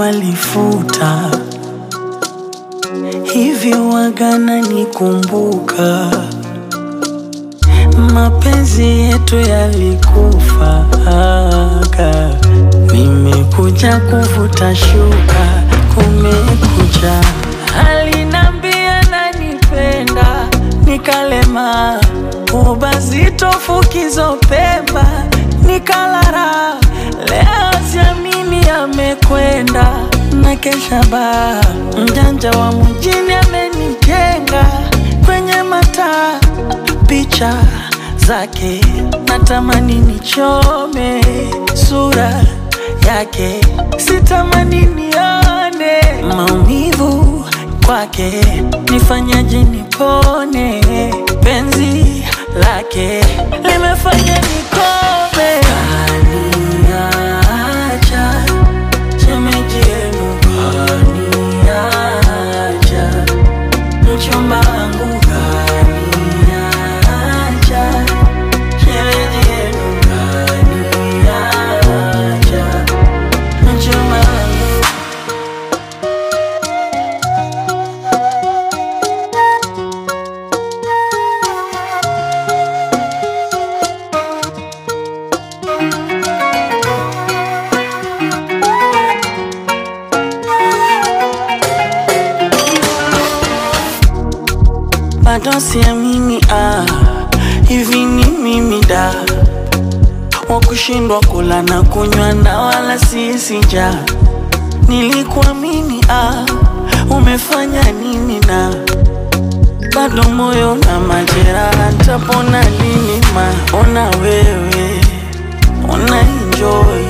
walifuta hivi wagana nikumbuka mapenzi yetu yalikufa aga. Nimekuja kuvuta shuka, kumekucha. Alinambia nanipenda, nikalema ubazito fukizo pemba, nikalara. Leo siamini amekwenda na kesha baa, mjanja wa mjini amenijenga kwenye mataa picha zake natamani nichome sura yake sitamani nione maumivu kwake nifanyaje nipone penzi lake limefanya nikome kaniacha shemeji yenu kaniacha mchumba wangu kaniacha, shemeji yenu kaniacha, mchumba wangu bado siamini ah, hivi ni mimi da wa kushindwa kula na kunywa na wala sisi njaa. Nilikuamini ah, umefanya nini na bado moyo na majeraha, ntapona lini? Ma ona wewe una enjoy,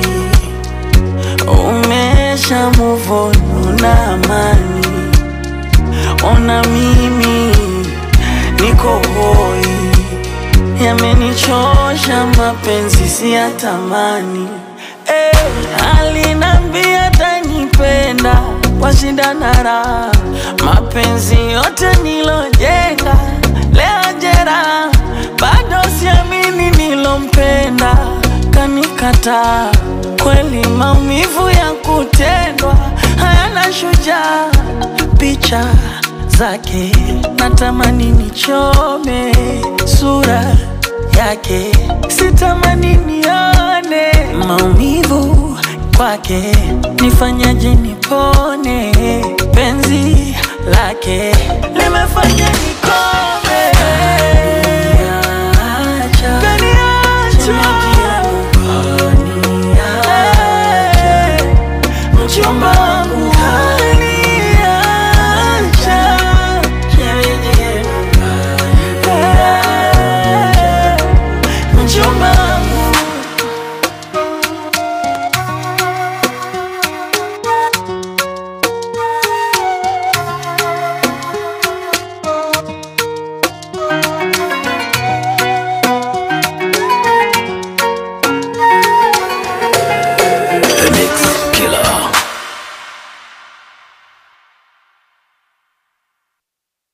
umesha move on, una amani ona mimi niko hoi, yamenichosha mapenzi siyatamani. Eh, alinambia tanipenda washindana raha, mapenzi yote nilojenga leo jera, bado siamini nilompenda kanikataa. Kweli maumivu ya kutendwa hayana shujaa, picha zake natamani nichome sura yake sitamani nione maumivu kwake nifanyaje nipone penzi lake limefanya nikome